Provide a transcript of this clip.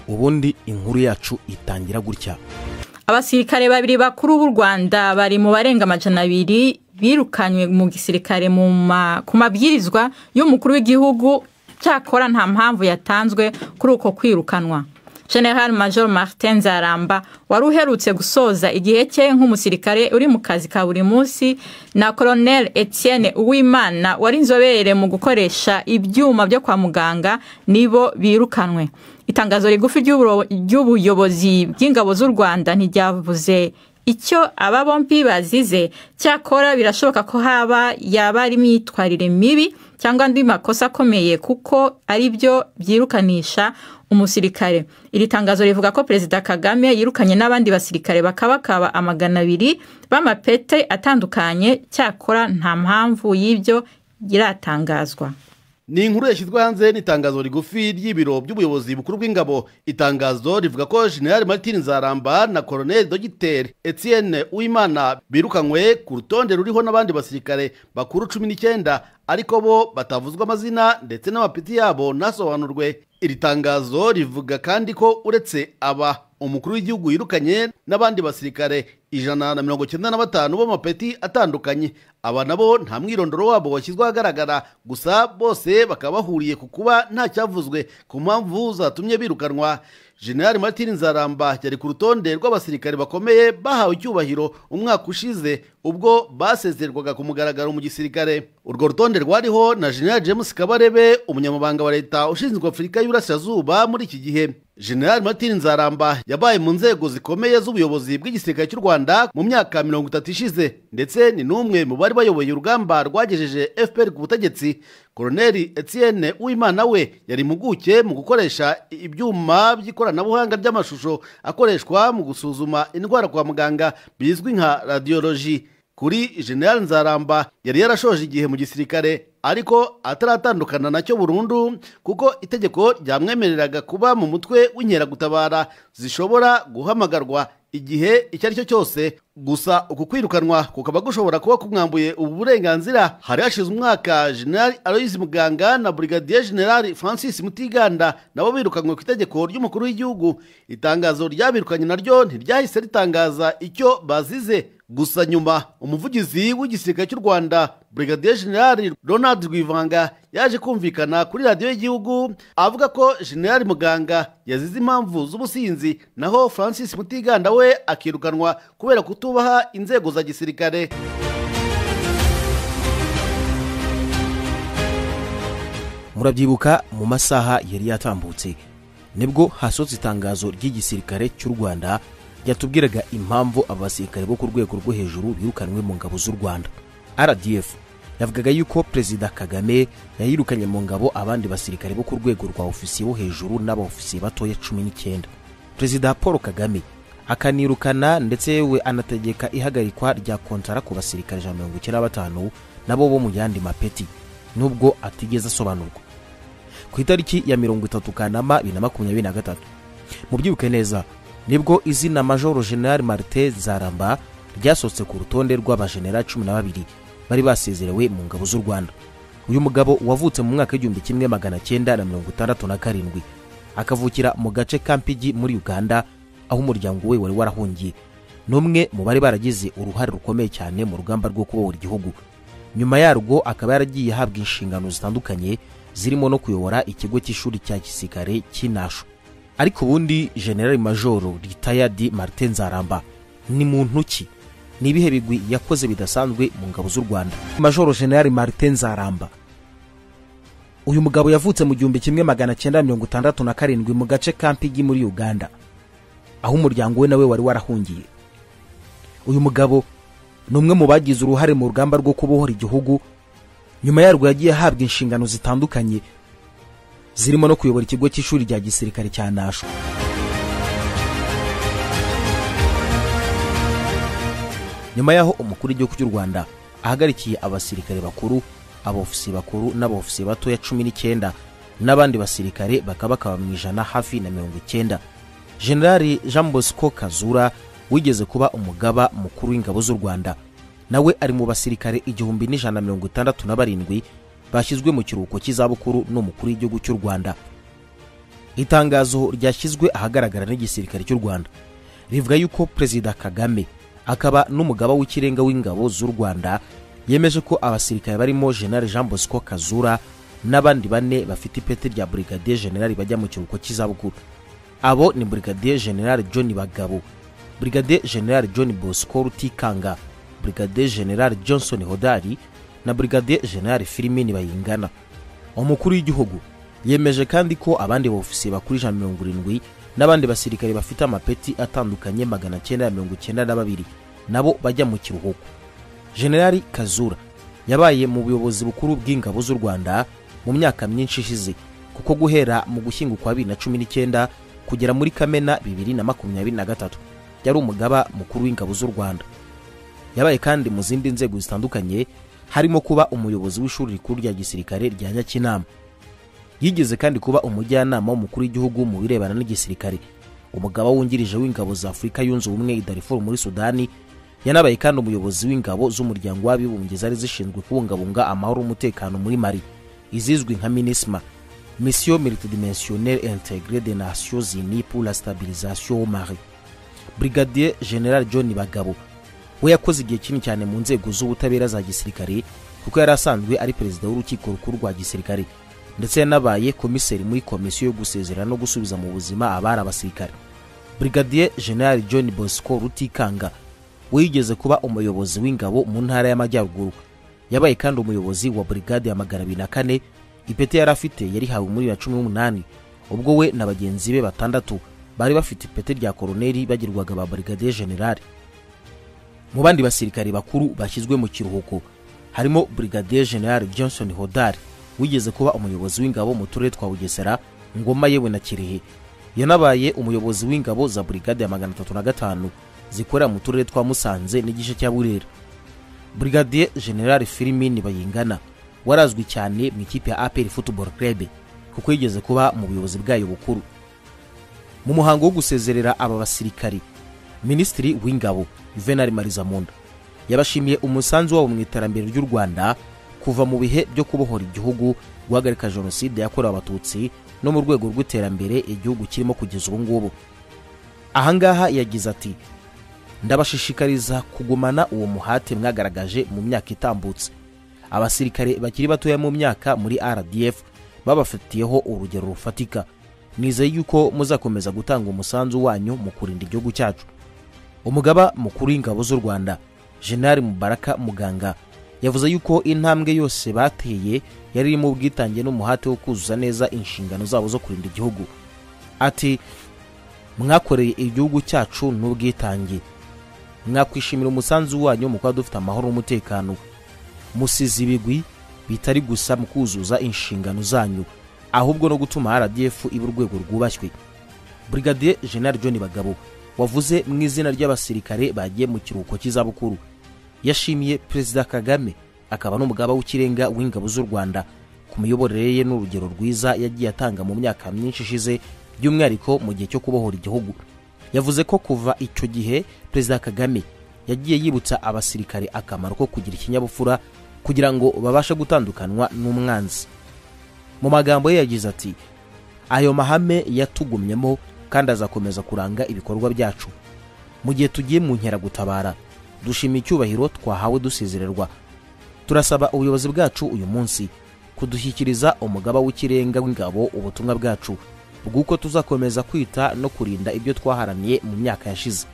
ubundi inkuru yacu itangira gutya abasirikare babiri bakuru b'u rwanda bari mu barenga amajana abiri birukanywe mu gisirikare mu ma- ku mabwirizwa y'umukuru w'igihugu cyakora nta mpamvu yatanzwe kuri uko kwirukanwa general major martin zaramba wari uherutse gusoza igihe cye nk'umusirikare uri mu kazi ka buri munsi na colonel etienne uwimana wari inzobere mu gukoresha ibyuma byo kwa muganga nibo birukanwe itangazo rigufi ry'uburo- ry'ubuyobozi bw'ingabo z'u rwanda ntiryavuze icyo aba bombi bazize cyakora birashoboka ko haba yaba ari imyitwarire mibi cyangwa andi makosa akomeye kuko ari byo byirukanisha umusirikare iri tangazo rivuga ko perezida kagame yirukanye n'abandi basirikare bakabakaba amagana abiri b'amapete atandukanye cyakora nta mpamvu y'ibyo iratangazwa ni inkuru yashyizwe hanze n'itangazo rigufi ry'ibiro by'ubuyobozi bukuru bw'ingabo itangazo rivuga ko general martin nzaramba na colonel dogiteri etienne uwimana birukanywe ku rutonde ruriho n'abandi basirikare bakuru cumi n'icyenda ariko bo batavuzwa amazina ndetse n'amapeti yabo ntasobanurwe iri tangazo rivuga kandi ko uretse aba umukuru w'igihugu yirukanye n'abandi basirikare ijana na mirongo icyenda na batanu b'amapeti atandukanye aba nabo nta mwirondoro wabo washyizwe ahagaragara gusa bose bakaba bahuriye ku kuba nta cyavuzwe ku mpamvu zatumye birukanwa general martin nzaramba yari ku rutonde rw'abasirikare bakomeye bahawe icyubahiro umwaka ushize ubwo basezerwaga ku mugaragaro mu gisirikare urwo rutonde rwariho na general james kabarebe umunyamabanga wa leta ushinzwe afurika y'uburasirazuba muri iki gihe general martin nzaramba yabaye mu nzego zikomeye z'ubuyobozi bw'igisirikare cy'u rwanda mu myaka mirongo itatu ishize ndetse ni n'umwe mu bari bayoboye urugamba rwagejeje fpr ku butegetsi koloneli etienne uwimana we yari impuguke mu gukoresha ibyuma by'ikoranabuhanga ry'amashusho akoreshwa mu gusuzuma indwara kwa muganga bizwi nka radiyoloji kuri general nzaramba yari yarashoje igihe mu gisirikare ariko ataratandukana nacyo burundu kuko itegeko ryamwemereraga kuba mu mutwe w'inkeragutabara zishobora guhamagarwa igihe icyo ari cyo cyose gusa uku kwirukanwa kukaba gushobora kuba kumwambuye ubu burenganzira hari hashize umwaka general aloyizi muganga na brigadier general francis mutiganda nabo birukanywe ku itegeko ry'umukuru w'igihugu itangazo ryabirukanye naryo ntiryahise ritangaza icyo bazize gusa nyuma umuvugizi w'igisirikare cy'u rwanda brigadier general ronald rwivanga yaje kumvikana kuri radiyo y'igihugu avuga ko general muganga yazize impamvu z'ubusinzi naho francis mutiganda we akirukanwa kubera kutubaha inzego za gisirikare murabyibuka mu masaha yari yatambutse nibwo hasohotse itangazo ry'igisirikare cy'u rwanda ryatubwiraga impamvu abasirikare bo ku rwego rwo hejuru birukanwe mu ngabo z'u rwanda rdf yavugaga yuko perezida kagame yayirukanye mu ngabo abandi basirikare bo ku rwego rwa ofisiye bo hejuru n'abaofisiye batoya cumi n'icyenda perezida paul kagame akanirukana ndetse we anategeka ihagarikwa rya kontara ku basirikare ijana na mirongo icyenda na batanu nabo bo mu yandi mapeti nubwo atigeze asobanurwa ku itariki ya mirongo itatu kanama bibiri na makumyabiri na gatatu mubyibuke neza nibwo izina majoro general marite zaramba ryasohotse ku rutonde rw'abajenera cumi na babiri bari basezerewe mu ngabo z'u rwanda uyu mugabo wavutse mu mwaka w'igihumbi kimwe magana cyenda na mirongo itandatu na karindwi akavukira mu gace ka mpigi muri uganda aho umuryango we wari warahungiye ni umwe mu bari baragize uruhare rukomeye cyane mu rugamba rwo kubohora igihugu nyuma yarwo akaba yaragiye ahabwa inshingano zitandukanye zirimo no kuyobora ikigo cy'ishuri cya gisirikare cy'inasho ariko ubundi general majoro ritayadi martin nzaramba ni muntu ki ni ibihe bigwi yakoze bidasanzwe mu ngabo z'u rwanda majoro general martin nzaramba uyu mugabo yavutse mu gihumbi kimwe magana cyenda mirongo itandatu na karindwi mu gace ka mpigi muri uganda aho umuryango we nawe wari warahungiye uyu mugabo ni umwe mu bagize uruhare mu rugamba rwo kubohora igihugu nyuma yarwo yagiye ahabwa inshingano zitandukanye zirimo no kuyobora ikigo cy'ishuri rya gisirikare cya nasho nyuma y'aho umukuru w'igihugu cy'u rwanda ahagarikiye abasirikare bakuru abofisiye bakuru n'abofisiye batoya cumi n'icyenda n'abandi basirikare bakaba bakaba mu ijana hafi na mirongo icyenda generali jean bosco kazura wigeze kuba umugaba mukuru w'ingabo z'u rwanda nawe ari mu basirikare igihumbi n'ijana na mirongo itandatu na barindwi bashyizwe mu kiruhuko cy'izabukuru n'umukuru w'igihugu cy'u rwanda itangazo ryashyizwe ahagaragara n'igisirikare cy'u rwanda rivuga yuko perezida kagame akaba n'umugaba w'ikirenga w'ingabo z'u rwanda yemeje ko abasirikare barimo general jean bosco kazura n'abandi bane bafite ipeti rya brigadier general bajya mu kiruhuko cy'izabukuru abo ni brigadier general john bagabo brigadier general john bosco rutikanga brigadier general johnson hodari na brigadier general filimini bayingana umukuru w'igihugu yemeje kandi ko abandi bofisiye bakuru ijana na mirongo irindwi n'abandi basirikare bafite amapeti atandukanye magana cyenda na mirongo icyenda na babiri nabo bajya mu kiruhuko generali kazura yabaye mu buyobozi bukuru bw'ingabo z'u rwanda mu myaka myinshi ishize kuko guhera mu gushyingo kwa bibiri na cumi n'icyenda kugera muri kamena bibiri na makumyabiri na gatatu yari umugaba mukuru w'ingabo z'u rwanda yabaye kandi mu zindi nzego zitandukanye harimo kuba umuyobozi w'ishuri rikuru rya gisirikare rya nyakinama yigeze kandi kuba umujyanama w'umukuru w'igihugu mu birebana n'igisirikare umugaba wungirije w'ingabo za afurika yunze ubumwe idarifuru muri sudani yanabaye kandi umuyobozi w'ingabo z'umuryango w'abibumbye zari zishinzwe kubungabunga amahoro n'umutekano muri mari izizwi nka minisma mission multidimensionnelle integre des nations unies pour la stabilisation au mari brigadier general john bagabo we yakoze igihe kinini cyane mu nzego z'ubutabera za gisirikare kuko yari asanzwe ari perezida w'urukiko rukuru rwa gisirikare ndetse yanabaye komiseri muri komisiyo yo gusezerera no gusubiza mu buzima abari abasirikare brigadier general john bosco rutikanga we yigeze kuba umuyobozi w'ingabo mu ntara y'amajyaruguru yabaye kandi umuyobozi wa brigade ya magana abiri na kane ipeti yari afite yarihawe muri bibiri na cumi n'umunani ubwo we na bagenzi be batandatu bari bafite ipeti rya koroneri bagirwaga ba brigadier general mu bandi basirikare bakuru bashyizwe mu kiruhuko harimo brigadier general johnson hodari wigeze kuba umuyobozi w'ingabo mu turere twa bugesera ngoma yewe na kirehe yanabaye umuyobozi w'ingabo za burigade ya magana atatu na gatanu zikorera mu turere twa musanze n'igice cya burera burigadiye general filimini bayingana warazwi cyane mu ikipe ya aperi football club kuko yigeze kuba mu buyobozi bwayo bukuru mu muhango wo gusezerera aba basirikari minisitiri w'ingabo juvenal marizamunda yabashimiye umusanzu wabo mu iterambere ry'u rwanda kuva mu bihe byo kubohora igihugu guhagarika jenoside yakorewe abatutsi no mu rwego rw'iterambere igihugu kirimo kugeza ubu ngubu ahangaha yagize ati ndabashishikariza kugumana uwo muhate mwagaragaje mu myaka itambutse abasirikare bakiri batoya mu myaka muri rdf babafatiyeho urugero rufatika nizeye yuko muzakomeza gutanga umusanzu wanyu mu kurinda igihugu cyacu umugaba mukuru w'ingabo z'u rwanda jenali mubaraka muganga yavuze yuko intambwe yose bateye yari irimo ubwitange n'umuhate wo kuzuza neza inshingano zabo zo kurinda igihugu ati mwakoreye igihugu cyacu n'ubwitange mwakwishimira umusanzu wanyu mu kuba dufite amahoro n'umutekano musize ibigwi bitari gusa mu kuzuza inshingano zanyu ahubwo no gutuma rdf iba urwego rwubashywe brigadier general john bagabo wavuze mu izina ry'abasirikare bagiye mu kiruhuko cy'izabukuru yashimiye perezida kagame akaba n'umugaba w'ikirenga w'ingabo z'u rwanda ku miyoborere ye n'urugero rwiza yagiye atanga mu myaka myinshi ishize by'umwihariko mu gihe cyo kubohora igihugu yavuze ko kuva icyo gihe perezida kagame yagiye yibutsa abasirikare akamaro ko kugira ikinyabupfura kugira ngo babashe gutandukanywa n'umwanzi mu magambo ye yagize ati ayo mahame yatugumyemo kandi azakomeza kuranga ibikorwa byacu mu gihe tugiye mu nkeragutabara dushima icyubahiro twahawe dusezererwa turasaba ubuyobozi bwacu uyu munsi kudushyikiriza umugaba w'ikirenga w'ingabo ubutumwa bwacu bw'uko tuzakomeza kwita no kurinda ibyo twaharaniye mu myaka yashize